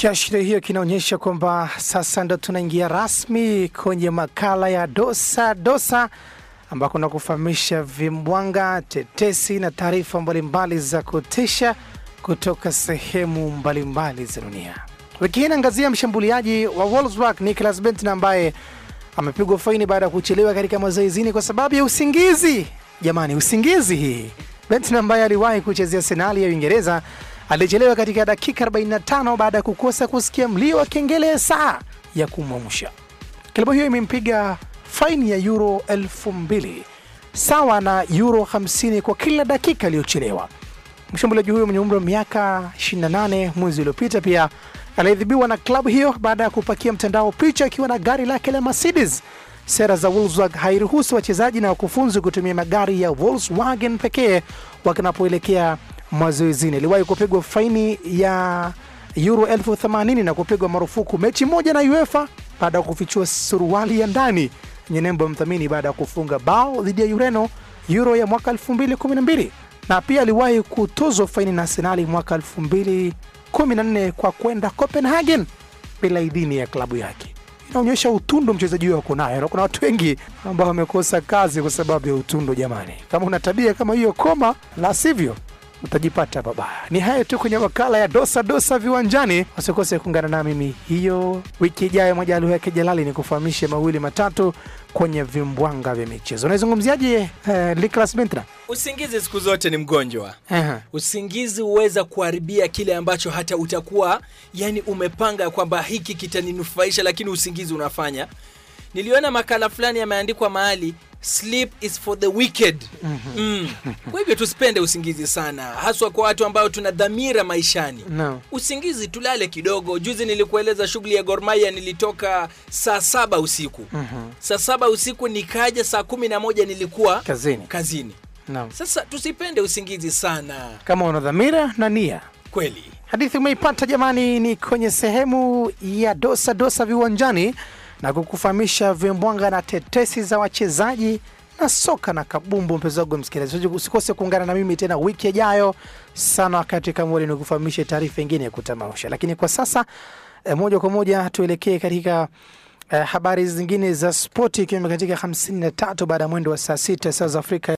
Kiashiria hiyo kinaonyesha kwamba sasa ndo tunaingia rasmi kwenye makala ya dosa dosa, ambako na kufahamisha vimbwanga, tetesi na taarifa mbalimbali za kutisha kutoka sehemu mbalimbali za dunia. Wiki hii inaangazia mshambuliaji wa Wolfsburg Nicolas Benton ambaye amepigwa faini baada ya kuchelewa katika mazoezini kwa sababu ya usingizi. Jamani, usingizi hii! Benton ambaye aliwahi kuchezea Arsenali ya Uingereza alichelewa katika dakika 45 baada ya kukosa kusikia mlio wa kengele ya saa ya kumwamsha. Klabu hiyo imempiga faini ya euro 2000 sawa na euro 50 kwa kila dakika aliyochelewa. Mshambuliaji huyo mwenye umri wa miaka 28 mwezi uliopita pia aliadhibiwa na klabu hiyo baada ya kupakia mtandao picha akiwa na gari lake la Mercedes. Sera za Wolfsburg hairuhusu wachezaji na wakufunzi kutumia magari ya Volkswagen pekee wakinapoelekea mazoezini. Iliwahi kupigwa faini ya euro elfu themanini na kupigwa marufuku mechi moja na UEFA baada ya kufichua suruali ya ndani yenye nembo ya mdhamini baada ya kufunga bao dhidi ya Ureno euro ya mwaka 2012 na pia aliwahi kutozwa faini na Arsenali mwaka 2014 kwa kwenda Copenhagen bila idhini ya klabu yake. Inaonyesha utundo mchezaji huyo ako nayo, na kuna watu wengi ambao wamekosa kazi kwa sababu ya utundo. Jamani, kama una tabia kama hiyo, koma, la sivyo utajipata babaya. Ni hayo tu kwenye makala ya dosa dosa viwanjani. Usikose kuungana na mimi hiyo wiki ijayo, moja lugha yake Jalali ni kufahamishe mawili matatu kwenye vimbwanga vya michezo. Unaizungumziaje eh, Nicolas Benton? Usingizi siku zote ni mgonjwa. Aha. Usingizi huweza kuharibia kile ambacho hata utakuwa yani umepanga kwamba hiki kitaninufaisha, lakini usingizi unafanya. Niliona makala fulani yameandikwa mahali sleep is for the wicked. Mm. Kwa hivyo tusipende usingizi sana, haswa kwa watu ambao tuna dhamira maishani. No. Usingizi tulale kidogo. Juzi nilikueleza shughuli ya Gor Mahia, nilitoka saa saba usiku saa saba usiku nikaja saa kumi na moja nilikuwa Kazini. kazini. No. Sasa tusipende usingizi sana, Kama una dhamira na nia kweli. Hadithi umeipata jamani, ni kwenye sehemu ya dosa dosa viwanjani na kukufahamisha vimbwanga na tetesi za wachezaji na soka na kabumbu. Mpenzi wangu msikilizaji, usikose kuungana na mimi tena wiki ijayo sana wakati kama ule, nikufahamishe taarifa ingine ya kutamausha. Lakini kwa sasa eh, moja kwa moja tuelekee katika eh, habari zingine za spoti, ikiwemo katika 53 baada ya mwendo wa saa sita saa za Afrika